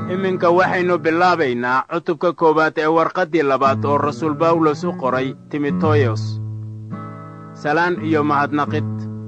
iminka waxaynu bilaabaynaa cutubka koowaad ee warqaddii labaad oo rasuul bawlos u qoray timoteyos salaan iyo mahadnaqid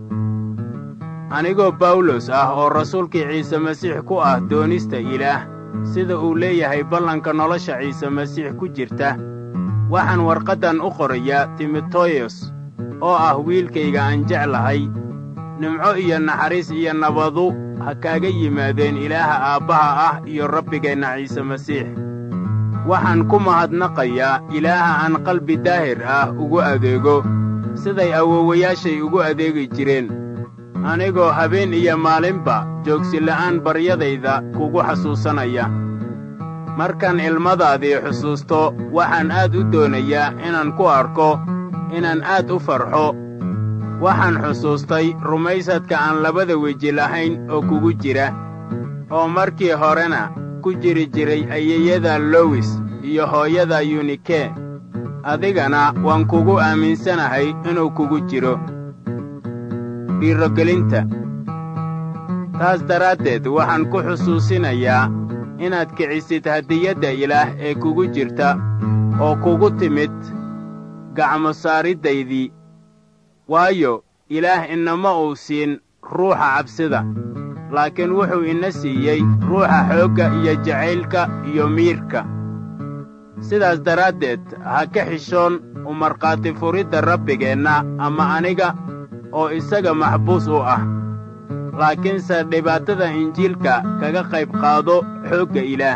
anigoo bawlos ah oo rasuulkii ciise masiix ku ah doonista ilaah sida uu leeyahay ballanka nolosha ciise masiix ku jirta waxaan warqaddan u qorayaa timoteyos oo ah wiilkayga aan jeclahay nimco iyo naxariis iyo nabadu ha kaaga yimaadeen ilaaha aabbaha ah iyo rabbigeenna ciise masiix waxaan ku mahadnaqayaa ilaaha aan qalbi daahir ah ugu adeego siday awoowayaashay ugu adeegi jireen anigoo habeen iyo maalinba joogsila'aan baryadayda kugu xasuusanaya markaan ilmadaadii xusuusto waxaan aad u doonayaa inaan ku arko inaan aad u farxo waxaan xusuustay rumaysadka aan labada weji lahayn oo kugu jira oo markii horena ku jiri jiray ayeyada lowis iyo hooyada yunike adigana waan kugu aaminsanahay inuu kugu jiro dhiirogelinta taas daraaddeed waxaan ku xusuusinayaa inaad kicisid hadiyadda ilaah ee kugu jirta oo kugu timid gacmo saariddaydii waayo ilaah inama uu siin ruuxa cabsida laakiin wuxuu ina siiyey ruuxa xoogga iyo jacaylka iyo miirka sidaas daraaddeed ha ka xishoon u markhaati furidda rabbigeenna ama aniga oo isaga maxbuus u ah laakiinse dhibaatada injiilka kaga qayb qaado xoogga ilaah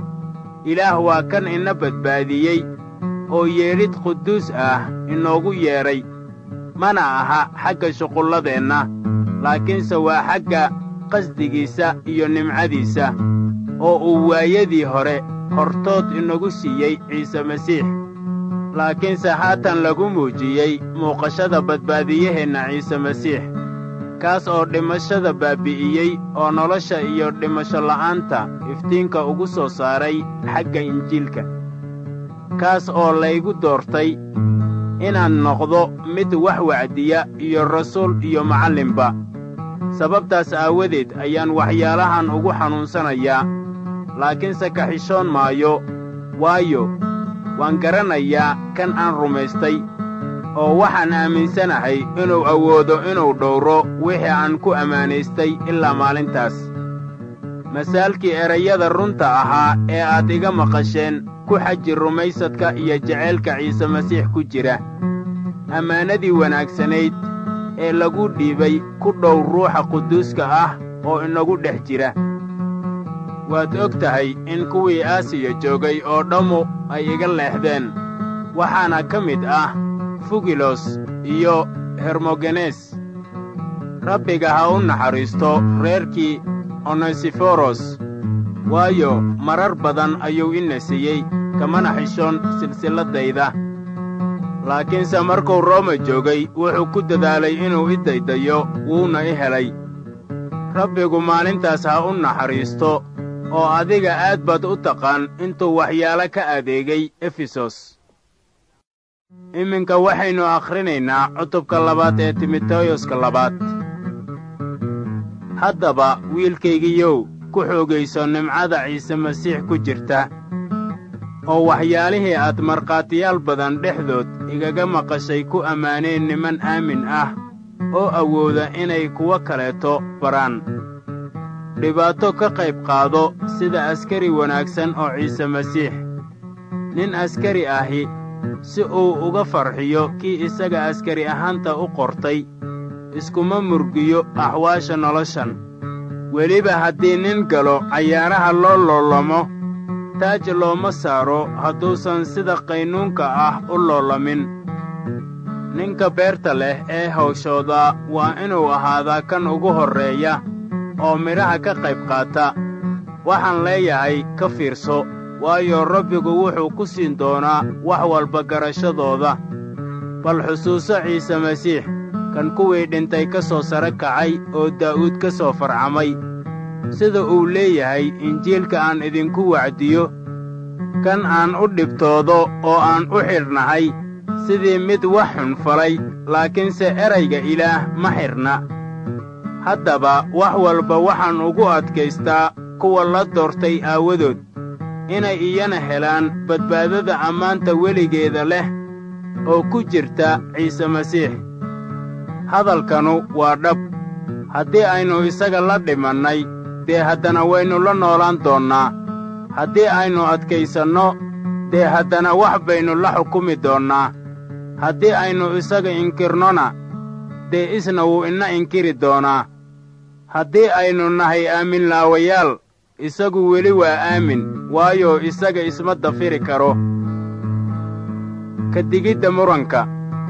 ilaah waa kan ina badbaadiyey oo yeedhid quduus ah inoogu yeedhay mana aha xagga shuqulladeenna laakiinse waa xagga qasdigiisa iyo nimcadiisa oo uu waayadii hore hortood inagu siiyey ciise masiix laakiinse haatan lagu muujiyey muuqashada badbaadiyaheenna ciise masiix kaas oo dhimashada baabbi'iyey oo nolosha iyo dhimasho la'aanta iftiinka ugu soo saaray xagga injiilka kaas oo laygu doortay inaan noqdo mid wax wacdiya iyo rasuul iyo macallinba sababtaas aawadeed ayaan waxyaalahan ugu xanuunsanayaa laakiinse ka xishoon maayo waayo waan garanayaa kan aan rumaystay oo waxaan aaminsanahay inuu awoodo inuu dhowro wixii aan ku ammaanaystay ilaa maalintaas masaalkii erayada runta ahaa ee aad iga maqasheen ku xaji rumaysadka iyo jacaylka ciise masiix ku jira ammaanadii wanaagsanayd ee lagu dhiibay ku dhow ruuxa quduuska ah oo inagu dhex jira waad og tahay in kuwii aasiya joogay oo dhammu ay iga leexdeen waxaana ka mid ah fugilos iyo hermogenes rabbiga ha u naxariisto reerkii onesiforos waayo marar badan ayuu ina siiyey kamana xishoon silsilladayda laakiinse markuu rooma joogay wuxuu ku dadaalay inuu i daydayo wuuna i helay rabbigu maalintaas ha u naxariisto oo adiga aad baad u taqaan intuu waxyaalo ka adeegay efesos iminka waxaynu akhrinaynaa cutubka labaad ee timoteyoska labaad haddaba wiilkaygiyow ku xoogayso nimcada ciise masiix ku jirta oo waxyaalihii aad markhaatiyaal badan dhexdood igaga maqashay ku ammaaneen niman aamin ah oo awooda inay kuwo kaleeto baraan dhibaato ka qayb qaado sida askari wanaagsan oo ciise masiix nin askari ahi si uu uga farxiyo kii isaga askari ahaanta u qortay iskuma murgiyo axwaasha noloshan weliba haddii nin galo cayaaraha loo loolamo taaj looma saaro hadduusan sida qaynuunka ah u loolamin ninka beerta leh ee hawshooda waa inuu ahaadaa kan ugu horreeya oo midhaha ka qayb qaata waxaan leeyahay ka fiirso waayo rabbigu wuxuu ku siin doonaa wax walba garashadooda bal xusuuso ciise masiix kan kuwii dhintay ka soo sare kacay oo daa'uud ka soo farcamay sida uu leeyahay injiilka aan idinku wacdiyo kan aan u dhibtoodo oo aan u xidhnahay sidii mid wax xun falay laakiinse erayga ilaah ma xidhna haddaba wax walba waxaan ugu adkaystaa kuwa la doortay aawadood inay iyana helaan badbaadada ammaanta weligeeda leh oo ku jirta ciise masiix hadalkanu waa dhab haddii aynu isaga la dhimannay dee haddana waynu la noolaan doonnaa haddii aynu adkaysanno dee haddana wax baynu la xukumi doonnaa haddii aynu isaga inkirnona dee isna wuu ina inkiri doonaa haddii aynu nahay aaminlaawayaal isagu weli waa aamin waayo isaga isma dafiri karo ka digidda muranka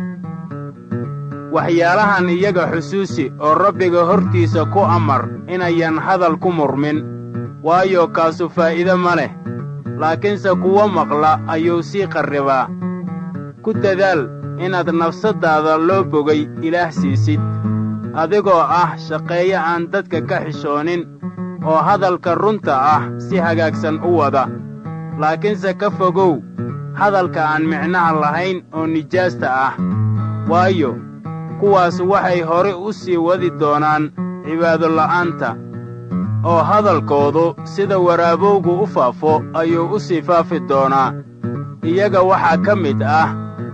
waxyaalahan iyaga xusuusi oo rabbiga hortiisa ku amar inayan hadal ku murmin waayo kaasu faa'iide ma leh laakiinse kuwo maqla ayuu sii qarribaa ku dadaal inaad nafsaddaada loo bogay ilaah siisid adigoo ah shaqeeye aan dadka ka xishoonin oo hadalka runta ah si hagaagsan u wada laakiinse ka fogow hadalka aan micnaha lahayn oo nijaasta ah waayo kuwaas waxay hore u sii wadi doonaan cibaadola'aanta oo hadalkoodu sida waraabowgu u faafo ayuu u sii faafi doonaa iyaga waxaa ka mid ah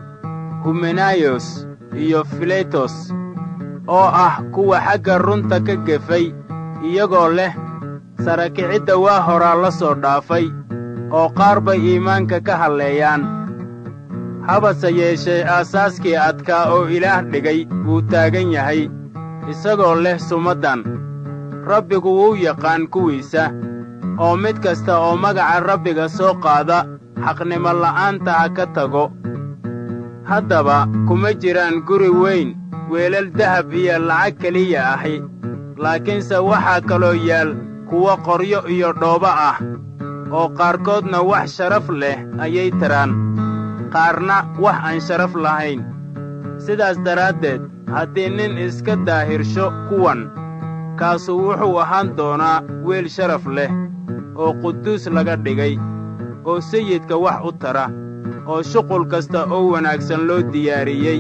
humenayos iyo filetos oo ah kuwa xagga runta ka gefay iyagoo leh sarakicidda waa horaa la soo dhaafay oo qaar bay iimaanka ka halleeyaan habase yeeshee aasaaskii adkaa oo ilaah dhigay wuu taagan yahay isagoo leh sumaddan rabbigu wuu yaqaan kuwiisa oo mid kasta oo magaca rabbiga soo qaada xaqnimo la'aanta ha ka tago haddaba kuma jiraan guri weyn weelal dahab iyo lacag keliya ahi laakiinse waxaa kaloo yaal kuwo qoryo iyo dhoobo ah oo qaarkoodna wax sharaf leh ayay tiraan qaarna wax aan sharaf lahayn sidaas daraaddeed haddii nin iska daahirsho kuwan kaasu wuxuu ahaan doonaa weel sharaf leh oo quduus laga dhigay oo sayidka wax u tara oo shuqul kasta oo wanaagsan loo diyaariyey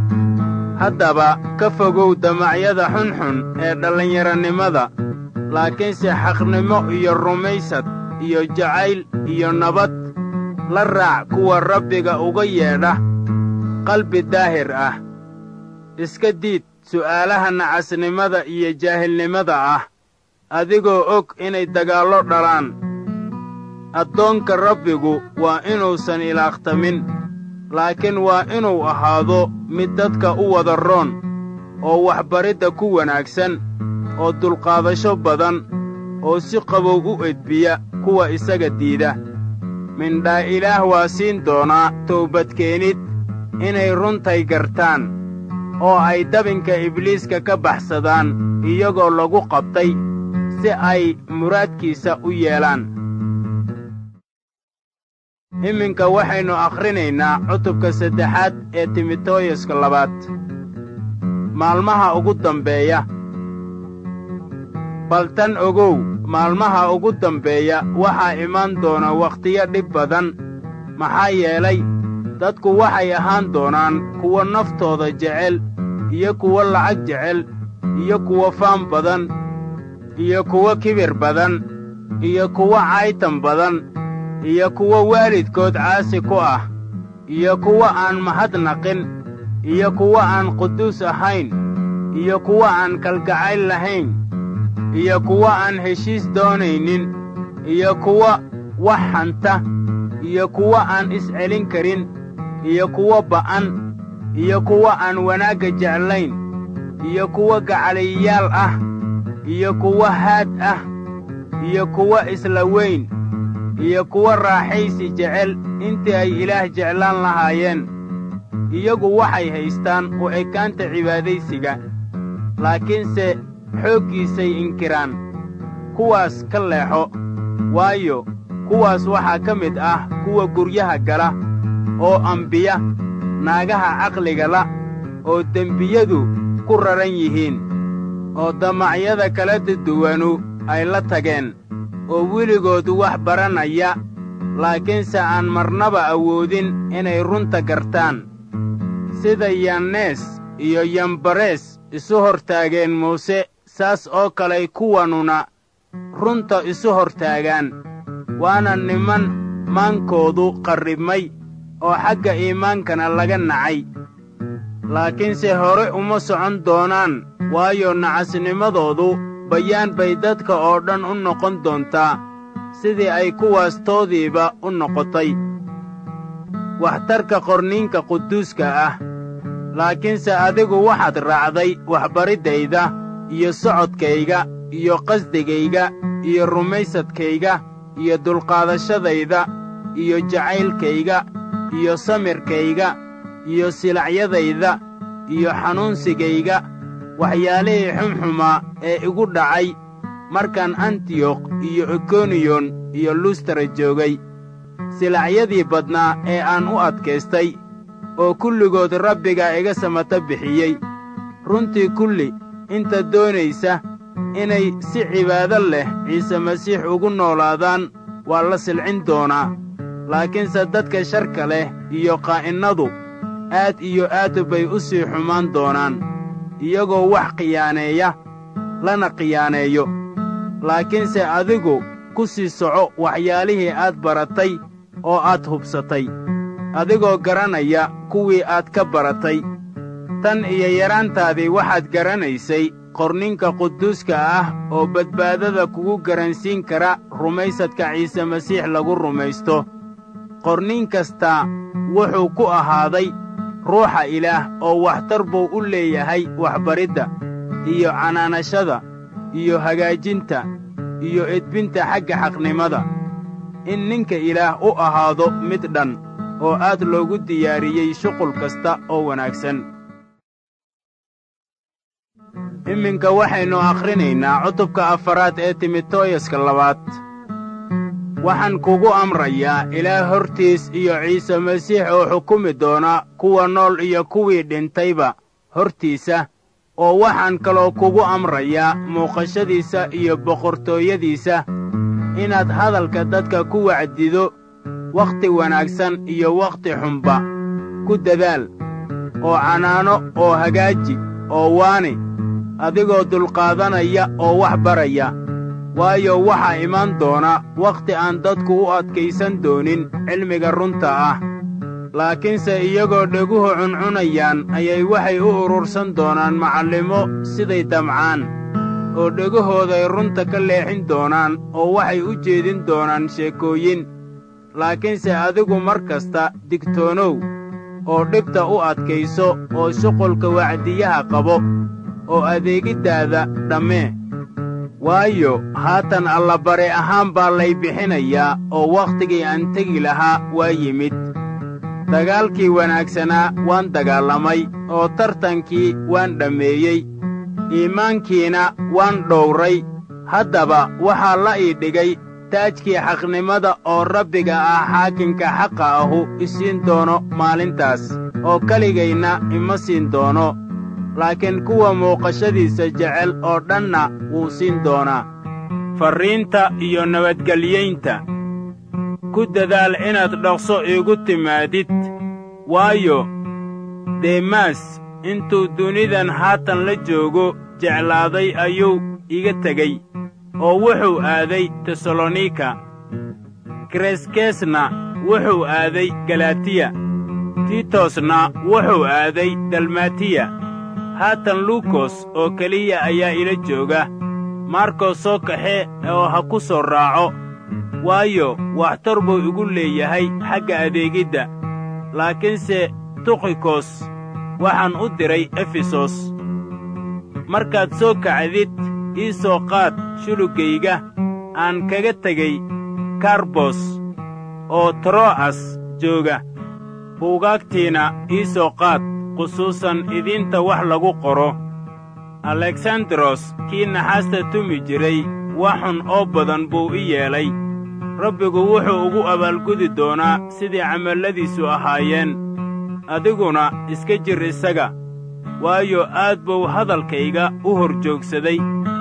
haddaba ka fogow damacyada xunxun ee dhallinyaranimada laakiinse xaqnimo iyo rumaysad iyo jacayl iyo nabad la raac kuwa rabbiga uga yeedha qalbi daahir ah iska diid su'aalaha nacasnimada iyo jaahilnimada ah adigoo og inay dagaallo dhalaan addoonka rabbigu waa inuusan ilaaqtamin laakiin waa inuu ahaado mid dadka u wada roon oo waxbaridda ku wanaagsan oo dulqaadasho badan oo si qabow u edbiya kuwa isaga diida mindhaa ilaah waa siin doonaa toobadkeenid inay runtay gartaan oo ay dabinka ibliiska ka baxsadaan iyagoo lagu qabtay si ay muraadkiisa u yeelaan iminka waxaynu akhrinaynaa cutubka saddexaad ee timoteyuska labaad maalmaha ugu dambeeya bal tan ogow maalmaha ugu dambeeya waxaa imaan doona wakhtiyo dhib badan maxaa yeelay dadku waxay ahaan doonaan kuwo naftooda jecel iyo kuwo lacag jecel iyo kuwo faan badan iyo kuwo kibir badan iyo kuwo caytan badan iyo kuwo waalidkood caasi ku ah iyo kuwo aan mahadnaqin iyo kuwo aan quduus ahayn iyo kuwo aan kalgacayl lahayn iyo kuwo aan heshiis doonaynin iyo kuwo wax hanta iyo kuwo aan iscelin karin iyo kuwo ba'an iyo kuwo aan wanaagga jeclayn iyo kuwo gacaliyayaal ah iyo kuwo haad ah iyo kuwo isla weyn iyo kuwo raaxaysi jecel intii ay ilaah jeclaan lahaayeen iyagu waxay haystaan u ekaanta cibaadaysiga laakiinse xooggiisay inkiraan kuwaas ka leexo waayo kuwaas waxaa ka mid ah kuwa guryaha gala oo ambiya naagaha caqliga la oo dembiyadu ku raran yihiin oo damacyada kala duduwanu ay la tageen oo weligood wax baranaya laakiinse aan marnaba awoodin inay runta gartaan sida yannees iyo yambarees isu hortaageen muuse saas oo kaley kuwanuna runta isu hortaagaan waana niman maankoodu qarribmay oo xagga iimaankana laga nacay laakiinse hore uma socon doonaan waayo nacasnimadoodu bayaan bay dadka oo dhan u noqon doontaa sidii ay kuwaas toodiiba u noqotay waxtarka qorniinka quduuska ah laakiinse adigu waxaad raacday waxbariddayda iyo socodkayga iyo qasdigayga iyo rumaysadkayga iyo dulqaadashadayda iyo jacaylkayga iyo samirkayga iyo silacyadayda iyo xanuunsigayga waxyaalihii xumxumaa ee igu dhacay markaan antiyokh iyo ikoniyon iyo lustara joogay silacyadii badnaa ee aan u adkaystay oo kulligood rabbiga iga samata bixiyey runtii kulli inta doonaysa inay si cibaado leh ciise masiix ugu noolaadaan waa la silcin doonaa laakiinse dadka sharka leh iyo qaa'innadu aad iyo aad bay u sii xumaan doonaan iyagoo wax khiyaaneeya lana khiyaaneeyo laakiinse adigu ku sii soco waxyaalihii aad baratay oo aad hubsatay adigoo garanaya kuwii aad ka baratay tan iyo yaraantaadii waxaad garanaysay qorninka quduuska ah oo badbaadada kugu garansiin kara rumaysadka ciise masiix lagu rumaysto qornin kastaa wuxuu ku ahaaday ruuxa ilaah oo waxtar buu u leeyahay waxbaridda iyo canaanashada iyo hagaajinta iyo edbinta xagga xaqnimada in ninka ilaah u ahaado mid dhan oo aad loogu diyaariyey shuqul kasta oo wanaagsan iminka waxaynu akhrinaynaa cutubka afaraad ee timotooyaska labaad waxaan kugu amrayaa ilaah hortiis iyo ciise masiix oo xukumi doona kuwa nool iyo kuwii dhintayba hortiisa oo waxaan kaloo kugu amrayaa muuqashadiisa iyo boqortooyadiisa inaad hadalka dadka ku wacdido wakhti wanaagsan iyo wakhti xunba ku dadaal oo canaano oo hagaaji oo waani adigoo dulqaadanaya oo wax baraya waayo waxaa imaan doona wakhti aan dadku u adkaysan doonin cilmiga runta ah laakiinse iyagoo dheguhu cuncunayaan ayay waxay u urursan doonaan macallimo siday damcaan oo dhegahooday runta ka leexin doonaan oo waxay u jeedin doonaan sheekooyin laakiinse adigu mar kasta digtoonow oo dhibta u adkayso oo shuqulka wacdiyaha qabo oo adeegiddaada dhammee waayo haatan allabare ahaan baa lay bixinayaa oo wakhtigii aan tegi lahaa waa yimid dagaalkii wanaagsanaa waan dagaalamay oo tartankii waan dhammeeyey iimaankiina waan dhowray haddaba waxaa la ii dhigay taajkii xaqnimada oo rabbiga ah xaakinka xaqa ahu isiin doono maalintaas oo keligayna ima siin doono laakiin kuwa muuqashadiisa jecel oo dhanna wuu siin doonaa farriinta iyo nabadgelyaynta ku dadaal inaad dhaqso iigu timaadid waayo deemaas intuu dunidan haatan la joogo jeclaaday ayuu iga tegey oo wuxuu aaday tesalonika kreskesna wuxuu aaday galatiya titosna wuxuu aaday dalmatiya haatan luukos oo keliya ayaa ila jooga markos soo kaxe oo ha ku soo raaco waayo waxtar buu igu leeyahay xagga adeegidda laakiinse tukhikos waxaan u diray efesos markaad soo kacdid ii soo qaad shuluggayga aan kaga tegey karbos oo tro'as jooga buugaagtiina ii soo qaad khusuusan idiinta wax lagu qoro aleksandaros kii naxaasta tumi jiray wax xun oo badan buu i yeelay rabbigu wuxuu ugu abaalgudi doonaa sidii camalladiisu ahaayeen adiguna iska jir isaga waayo aad buu hadalkayga u hor joogsaday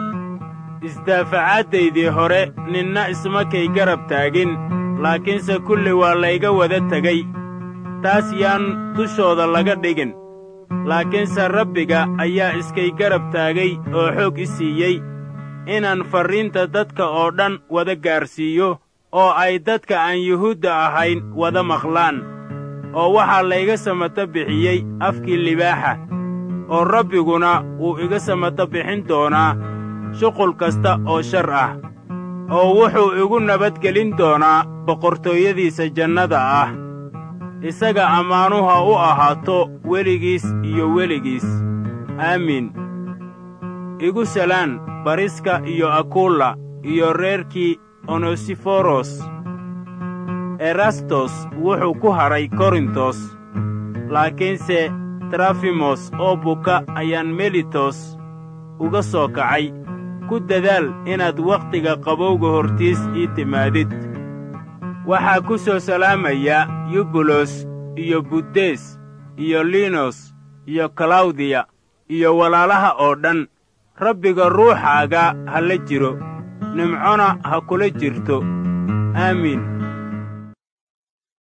isdaafacaaddaydii hore ninna isma kay garab taagin laakiinse kulli waa layga wada tegay taas yaan dushooda laga dhigin laakiinse rabbiga ayaa iskay garab taagay oo xoog i siiyey inaan farriinta dadka oo dhan wada gaarsiiyo oo ay dadka aan yuhuudda ahayn wada maqlaan oo waxaa layga samato bixiyey afkii libaaxa oo rabbiguna wuu iga samato bixin doonaa shuqul kasta oo shar ah oo wuxuu igu nabadgelin doonaa boqortooyadiisa jannada ah isaga ammaanuha u ahaato weligiis iyo weligiis aamiin igu salaan bariska iyo akulla iyo reerkii onosiforos erastos wuxuu ku hadhay korintos laakiinse trafimos oo buka ayaan melitos uga soo kacay ku dadaal inaad wakhtiga qabowga hortiis ii timaadid waxaa ku soo salaamaya yubulos iyo buddes iyo linos iyo kalawdiya iyo walaalaha oo dhan rabbiga ruuxaaga ha la jiro nimcona ha kula jirto aamiin